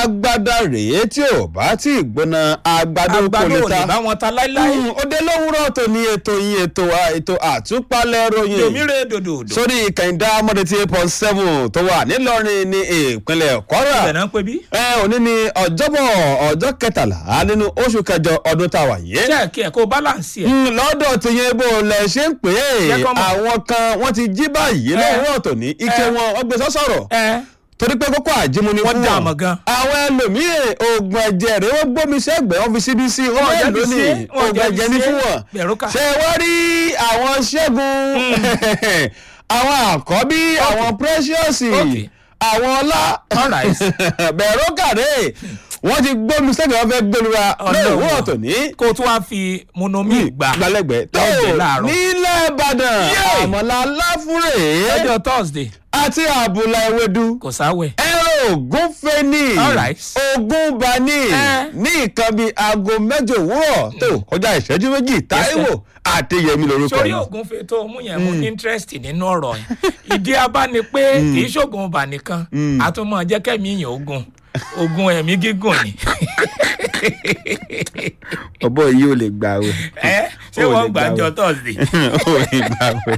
agbada rèé tí ò bá tí ì gbóná agbado kò àgbàdo lè ò lè ta bá wọn ta láíláí Mm, ó dé lówùúrọ̀ tó ní ètò yín ètò wa- ètò àtúpalẹ̀ ròyìn yomire dòdòdò sórí kẹ̀hìndà mọ́dẹ̀tì eight point seven tó wà nílọrin ní ìpínlẹ̀ kwara ibẹ̀ náà ń pè bí. ẹ òní ni ọjọ́bọ̀ ọjọ́ kẹtàlá nínú oṣù kẹjọ ọdún tá a wà yìí. jẹ́ kí ẹ̀ kó balance ẹ̀. Mm, lọ́dọ̀ tí yẹn bó lẹ ṣe ń pè é Jẹ́ kọ́ mọ̀. àwọn kan wọ́n ti jí báyìí Eh. lọ́wọ́ ọ̀tọ̀ ní ike Eh. wọn wọ́n gbé sọ́sọ̀rọ̀ ẹ torí pé kókó àjímú ni Wọ́n fún dá wọn. àmọ̀ gan. àwọn ẹlòmíì oògùn ẹ̀jẹ̀ rẹ̀ wọ́n gbómi sẹ́gbẹ̀ẹ́ wọn fi síbi sí wọ́n Wọ́n bẹ́ẹ̀ jẹ́ fi lónìí ṣe, wọ́n oògùn jẹ́ fi ẹ̀jẹ̀ ní ṣe. fún wọn. Bẹ̀rù kà. ṣé wọ́n rí àwọn ṣẹ́gun àwọn àkọ́bí àwọn precious Okay. àwọn ọlá Alright. bẹ̀rù kàdé wọ́n ti gbómi sẹ́gbẹ̀ẹ́ wọn fẹ́ gbẹlura Ọlọ́run. lóòwúrọ̀ tòní kó o tún wá fi monomi gbà gbalẹ́gbẹ̀ẹ́ tó lọ́jọ́ láàárọ̀. nílẹ̀ ìbàdàn Yay! àmọ̀lá láfúrè lọ́jọ́ thursday àti àbùlà ewédú kò sáwẹ̀. ẹ̀rọ ògún fẹ́ni Alright. ogún bani Eh. ní nǹkan bíi aago mẹ́jọ òwúrọ̀ tó kọjá ìṣẹ́jú méjì táíwò àtẹyẹmí lorúkọ sórí mi. oògùn fi tó mú yẹn mú interest nínú ọ̀rọ̀ yẹn ìdí abá ni pé kì í ṣoògùn ọba nìkan àtúmọ̀ jẹ́ kẹ́mi yàn ogun ogun ẹ̀mí gígùn ni ọbọ yìí ò lè gbà wẹ. ẹ ṣé Ó lè wọ́n gbà gbàjọ wẹ̀. thursday ò lè gbà wẹ.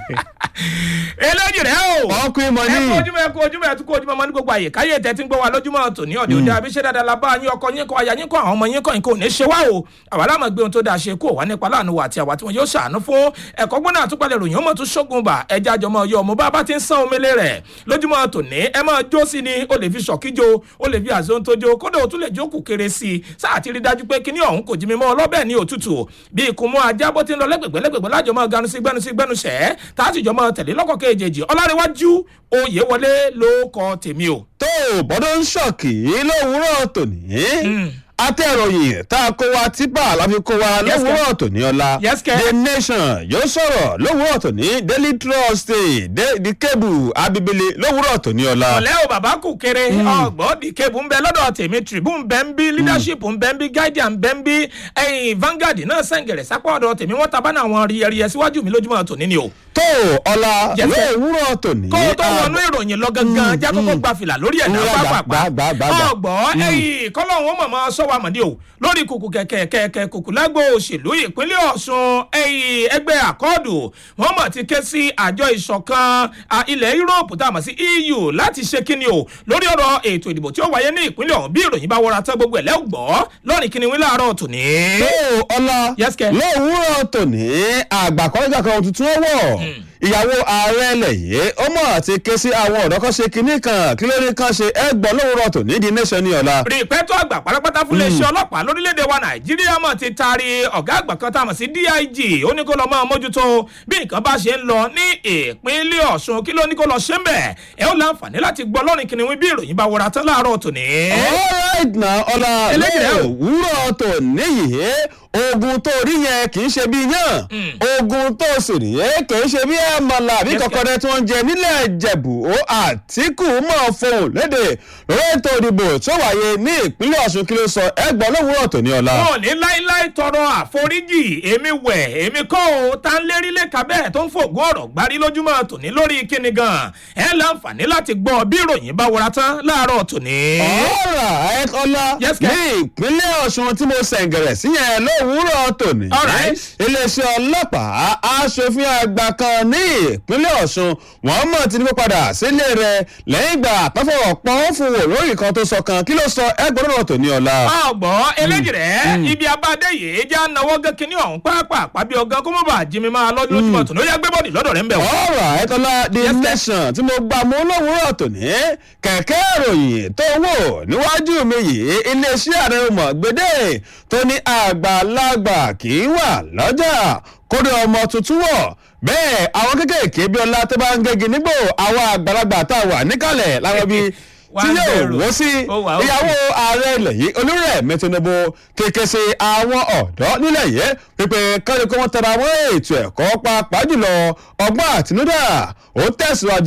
eléjì rẹ o wọ́n kú ìmọ̀ ẹ kú ní. ojúmọ́ ẹ kú ojúmọ́ ẹ tún kú ojúmọ́ ọmọ ní gbogbo àyè káyé tẹ tí ń gbọ́ wa lójúmọ́ tòní ọ̀dẹ òde àbíṣe dáadáa la bá yín ọkọ yín kọ aya yín kọ àwọn ọmọ yín kọ nǹkan ò ní ṣe wá o àwa láàmú gbé ohun tó dáa ṣe kó wà nípa láàánú wa àti àwa tí wọn yóò ṣàánú fún ẹ̀kọ́ gbọ́dọ̀ àtúpalẹ̀ ròyìn ọmọ tún ṣógun bà ẹja àjọmọ yọ ọmọ bá bá ti ń sán omele rẹ̀ lójúmọ́ tòní ẹ máa jó sí ni o lè fi ṣọ̀kíjo o lè fi àzóńtójó kódà o tún lè jókòó kéré sí i sáà ti rí dájú pé kíní ọ̀hún kò jí mi mọ́ ọlọ́bẹ̀ ní òtútù bí ikùn mọ́ ajá bó ti ń lọ lẹ́gbẹ̀gbẹ́ lẹ́gbẹ̀gbẹ́ lájọ máa ganu sí gbẹnu sí gbẹnu sẹ́ tá a sì jọ máa tẹ̀lé lọ́kọ̀ kejì ọlárẹ̀wájú oyè wọlé ló kọ tèmi o. tó bọ́dọ̀ ń ṣọ̀kì lówùúrọ̀ tòní. atẹ́ròyìn tá a kó wa tipa láfi kó wa Yes, lówùúrọ̀ tòní ọ̀la. Yes, kẹ́. the nation yóò sọ̀rọ̀ lówùúrọ̀ tòní daily trust the the cable abibile lówùúrọ̀ tòní ọ̀la. ọ̀lẹ́ o bàbá kù kéré ọgbọ́n di kébù ń bẹ lọ́dọ̀ tèmi tribune bẹ́ ń bí leadership ń bẹ́ ń bí guardian bẹ́ ń bí ẹ̀yìn vanguard náà sẹ́ǹgẹ̀rẹ̀ sápá ọ̀dọ̀ tèmi wọ́n tabá náà wọn ríyẹríyẹ síwájú mi lójúmọ́ tòní ni o. tó ọ̀la Yes, sir. lówùúrọ̀ tòní. kó o tó wọnú ìròyìn lọ gangan já kókó gba fìlà lórí ẹ̀dá Mm, gbà, pápápá gbà, gbà, gbà. ọgbọ́n ẹ̀yìn kọ́lọ́hún ó mọ̀mọ́ sọ́wọ́ àmọ́dé o lórí kùkù kẹ̀kẹ́ kẹ̀kẹ́ kùkù lágbo òṣèlú ìpínlẹ̀ ọ̀ṣun ẹ̀yìn ẹgbẹ́ àkọọ́dù wọ́n mọ̀ ti ké sí àjọ ìṣọ̀kan à, ilẹ̀ yúróòpù tá a mọ̀ sí eu láti ṣe kíni o lórí ọ̀rọ̀ ètò ìdìbò tí ó wáyé ní ìpínlẹ̀ ọ̀hún bí ìròyìn bá wọra tán gbogbo ẹ̀ lẹ́gbọ̀ọ́ lọ́rìn kíni wí láàárọ̀ tòní. tó ọ̀la Yes, kẹ́. lówùúrọ̀ tòní àgbàkọ́jà kan tuntun wọ̀ ìyàwó ààrẹ ilẹ̀ yìí ó mọ̀ àti ké sí àwọn ọ̀dọ́ kan ṣe kinní kan kí lórí kan ṣe ẹgbọ́n lówùúrọ̀ tòní di nation ní ọ̀la. rìpẹ́tọ́ àgbà pátápátá fún iléeṣẹ́ ọlọ́pàá lórílẹ̀‐èdè wa nàìjíríà mọ̀ ti taari ọ̀gá àgbà kan tá a mọ̀ sí dig ó ní kó lọ máa mójútó bí nǹkan bá ṣe ń lọ ní ìpínlẹ̀ ọ̀ṣun kí ló ní kó lọ ṣe ń bẹ̀ ẹ ó láǹfààní láti gbọ́ lọ́rìn kìnìún bí ìròyìn bá wọra tán láàárọ̀ tòní. alright na ọ̀la Eléyìí rẹ̀ o. lówùúrọ̀ tòní yìí ogun tó rí yẹn kì í ṣe bí yàn ogun tó sì rí yẹn kì í ṣe bí àmàlà bí Yes, kọ̀kọ́rẹ́ tí wọ́n ń jẹ nílẹ̀ ìjẹ̀bù ó àtìkù mọ̀ fohùn léde lórí ètò ìdìbò tó wáyé ní ìpínlẹ̀ ọ̀ṣun kí ló sọ ẹgbọ́n lówùúrọ̀ tòní ọ̀la. wọn ò ní láíláí tọrọ àforíjì èmi wẹ̀ èmi kọ́ o tá ń lérí lẹ́ka bẹ́ẹ̀ tó ń fògùn ọ̀rọ̀ gbárí lójúmọ́ tòní lórí kíni gan ẹ láǹfààní láti gbọ́ bí ìròyìn bá wọra tán láàárọ̀ tòní. ọ̀rọ̀ ẹ̀kọ́lá Yes, ní sir. ìpínlẹ̀ ọ̀ṣun tí mo sẹ̀ǹgẹ̀rẹ̀ sí yẹn lówùúrọ̀ tòní. Alright. iléeṣẹ́ ọlọ́pàá aṣòfin àgbà kan ní ìpínlẹ̀ ọ̀ṣun wọ́n mọ̀ tí ní kó padà sílé rẹ̀ lẹ́yìn ìgbà àtọ́fọ̀rọ̀ pọ́n fún wò lórí kan tó sọ kan kí ló sọ ẹgbẹ̀rún ọ̀rọ̀ tòní ọ̀la. ọgbọ́n eléjì rẹ̀ ibi abáde yìí já náwó gẹ́kínní ọ̀hún pàápàá bí ọgán kó mọ̀ bá jimi máa lọ́dún lójúmọ̀ tó ní ó yẹ gbé bọ́ọ̀dì lọ́dọ̀ rẹ̀ ń bẹ̀ wọ́n. ọ̀rọ̀ ẹ̀kọ́lá the Yes, sir. nation tí mo gbà mú lówùúrọ̀ tòní kẹ̀kẹ́ ìròyìn tó wò níwájú mi yìí iléeṣẹ́ ààrẹ mọ̀ gbédè tó ní àgbàlagbà kì í wà lọ́jà kórè ọmọ tuntun wọ̀ bẹ́ẹ̀ àwọn kékèké bí ọlá tó bá ń gẹ́gi nígbò àwọn àgbàlagbà tá a wà níkàlẹ̀ láwọn bíi Wá tí ń yóò bẹ̀rù. wọ́ sí Ó wà, ó ìyàwó ààrẹ ilẹ̀ yìí olúrẹ̀mí tinubu kéèké sí àwọn ọ̀dọ́ nílẹ̀ yìí pípẹ́ kárí kó wọ́n tara wọ́n ètò ẹ̀kọ́ pàápàá jùlọ ọgbọ́n àtinúdà ó tẹ̀síwájú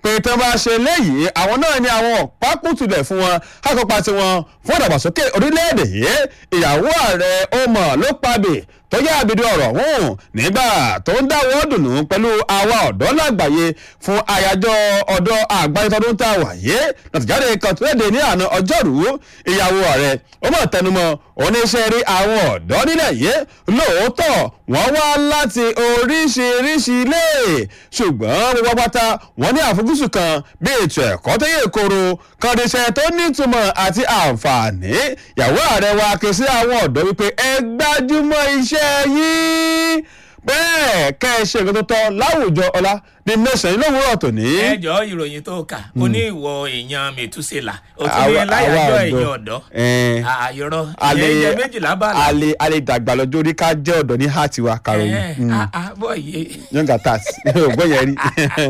pé tí wọ́n bá ṣe léyìí àwọn náà ní àwọn ọ̀pákùtùlẹ̀ fún wọn akọ́pa tiwọn fún ìdàgbàsókè orílẹ̀-èdè yìí ìyàwó ààrẹ ó mọ̀ ló pabì tó yá àbìdí ọ̀rọ̀ ọ̀hún nígbà tó ń dáwọ́ dùnú pẹ̀lú àwa ọ̀dọ́ lágbàáyé fún àyájọ́ ọ̀dọ́ àgbáyé tọdún tá a wà yé nàtìjáde kan tó léde ní àná ọjọ́rú ìyàwó ààrẹ ó mọ̀ tẹnumọ́ oníṣẹ́ rí àwọn ọ̀dọ́ nílẹ̀ yìí lóòótọ́ wọ́n wá láti oríṣiríṣi ilé ṣùgbọ́n gbogbo pátá wọ́n ní àfojúsùn kan bí ètò ẹ̀kọ́ tó yẹ kóró kọ́ndíṣẹ́ tó nítumọ̀ àti àǹfààní ìyàwó ààrẹ wa ké sí àwọn ọ̀dọ́ wípé ẹ gbájúmọ́ iṣẹ́ yín bẹ́ẹ̀ kẹ́ ẹ ṣe nǹkan tó tọ́ láwùjọ ọlá the nation lówùúrọ̀ tòní. ẹ jọ ìròyìn tó kà ó ní ìwọ èèyàn mẹtúsílà ó tún ní láyàjọ èèyàn ọ̀dọ́ àyọrọ ìyẹn jẹ méjìlá bá la. alẹ alẹ dàgbà lọ́jọ́ orí ká jẹ́ ọ̀dọ́ ní hàtì wa karòyìn. bọ́ yé. yọ̀ǹgà tax ògbọ́n yẹn rí.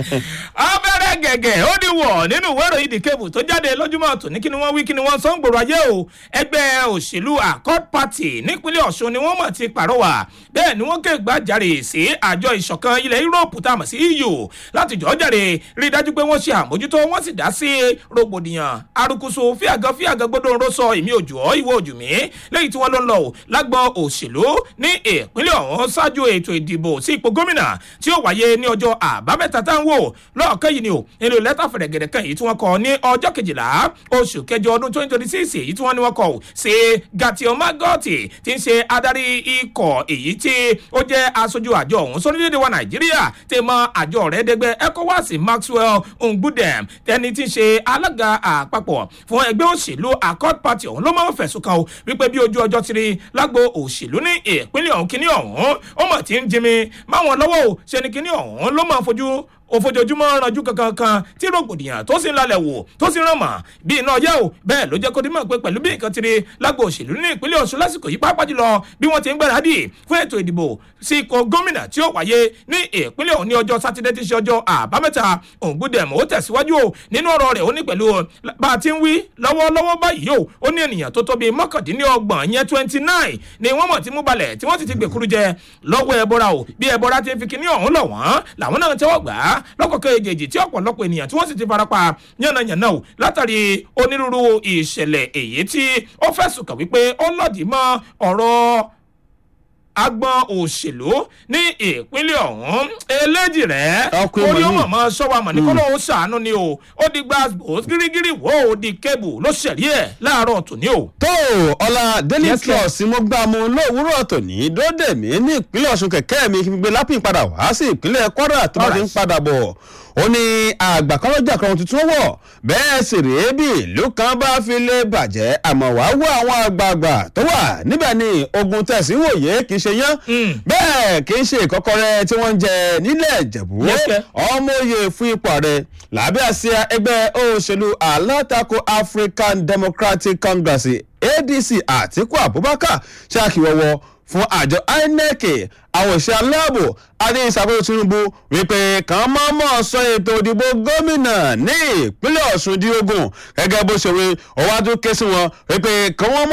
abẹ́rẹ́ gẹ̀gẹ̀ ó ní wọ̀ nínú ìwé ìròyìn the cable tó jáde lójúmọ́ tòní kí ni wọ́n wí kí ni wọ́n sọ ń gbòòrò ayé o ẹgbẹ́ òṣèlú accord party nípínlẹ̀ ọ̀ṣun ni wọ́n mọ̀ ti pàrọwà bẹ́ẹ̀ ni wọ́n ké gbàjarè sí àjọ ìṣọ̀kan ilẹ̀ yúróòpù tá a mọ̀ sí eu láti jọ́ jàre rí i dájú pé wọ́n ṣe àmójútó wọ́n sì dá sí rògbòdìyàn arukusu fíàgàn fíàgàn gbọ́dọ̀ ń rọ́sọ èmi òjò ọ́ ìwọ òjò mi lẹ́yìn tí wọ́n ló ń lọ lágbọ́n òṣèlú ní ìpínlẹ̀ ọ̀hún ṣáájú ètò ìdìbò sí ipò gómìnà tí ó wáyé ní ọjọ́ àbámẹ́ta tá ń wò lọ́ọ̀kẹ́ yìí ni o nínú lẹ́tà fẹ̀rẹ̀gẹ̀dẹ̀ kan èyí tí wọ́n kọ ní ọjọ́ kejìlá oṣù kẹjọ ọdún twenty twenty six èyí tí wọ́n ní wọ́n kọ sí gatio magoti tí ń ṣe adarí ikọ̀ èyí tí ó jẹ́ aṣojú àjọ ọ̀hún sórílẹ̀-èdè wa nàìjíríà tẹ̀ mọ́ àjọ rẹ̀ dẹgbẹ́ ecowas maxwell ngbudem tẹni tí ń ṣe alága àpapọ̀ fún ẹgbẹ́ òṣèlú accord party ọ̀hún ló máa ń fẹ̀sùn kan o wípé bí ojú ọjọ́ ti rí lágbo òṣèlú ní ìpínlẹ̀ ọ̀hún kíní ọ̀hún ó mọ̀ tí ń jimi máwọn lọ́wọ́ o ṣe ni kíní ọ̀hún ló máa fojú òfojoojúmọ́ ranjú kankan kan tí rògbòdìyàn tó sì ń lalẹ̀ wò tó sì ń ràn mọ́ bí iná yẹ́ o bẹ́ẹ̀ ló jẹ́ kó dímọ̀ pé pẹ̀lú bí nǹkan ti rí lágbo òṣèlú ní ìpínlẹ̀ ọ̀ṣun lásìkò yìí pàápàá jùlọ bí wọ́n ti ń gbáradì fún ètò ìdìbò sí ikọ̀ gómìnà tí ó wáyé ní ìpínlẹ̀ ọ̀hún ní ọjọ́ sátidé tí ṣe ọjọ́ àbámẹ́ta ògùdẹ̀mù ó tẹ̀síwájú o nínú ọ̀rọ̀ rẹ̀ ó ní pẹ̀lú bá a ti ń wí lọ́wọ́lọ́wọ́ báyìí o ó ní ènìyàn tó tóbi mọ́kàndínlọ́gbọ̀n yẹn twenty nine ni wọ́n mọ̀ tí mú balẹ̀ tí wọ́n sì ti gbèkúrú jẹ lọ́wọ́ ẹbọra o bí ẹbọra ti ń fi kinní ọ̀hún lọ̀ wọ́n làwọn náà tẹ́wọ́ gbà á lọ́kọ̀ọ́kọ́ èjèèjì tí ọ̀pọ̀lọpọ̀ ènìyàn tí wọ́n sì ti farapa yánnayànna o látàrí onírúurú ìṣẹ̀lẹ̀ èyí tí ó fẹ̀sùn kàn wípé ó lòdì mọ́ ọ̀rọ̀ agbọn òṣèlú ní ìpínlẹ̀ ọ̀hún eléjì rẹ̀ orí ó mọ̀mọ́ sọ́wọ́ àmọ́ ní kó lóun ṣàánú ni o ó di gbàgbó gírígírí wò ó di kébù ló ṣẹ̀rí ẹ̀ láàárọ̀ tòní o. tó ọ̀la daily trust mo gbà mu lówùúrọ̀ tòní dóde mi ní ìpínlẹ̀ ọ̀ṣun kẹ̀kẹ́ mi kí n gbé lápìn padà wá sí ìpínlẹ̀ kwara tó bá ti ń padà bọ̀ ó ní àgbà kan lọ́jà kan tuntun wọ̀ bẹ́ẹ̀ sì rèé bí ìlú kan bá fi lè bàjẹ́ àmọ́ wàá wọ àwọn àgbààgbà tó wà níbẹ̀ ni ogun tẹ̀sí wòye kì í ṣe yán bẹ́ẹ̀ kì í ṣe ìkọ́kọrẹ́ tí wọ́n ń jẹ nílẹ̀ ìjẹ̀bú ọmọ oyè fún ipò ààrẹ lábẹ́ àsíá ẹgbẹ́ òṣèlú alátakò african democratic congress adc àtiku abubakar ṣe àkìwọ́wọ́ fún àjọ inec àwọn òṣìṣẹ́ aláàbò adé ìṣàkóso tinubu wípé kàn máa mọ̀ sọ ètò ìdìbò gómìnà ní ìpínlẹ̀ ọ̀ṣun di ogun gẹ́gẹ́ bó ṣe wí ọwájú ké sí wọn wípé kàn wọ́n mọ̀.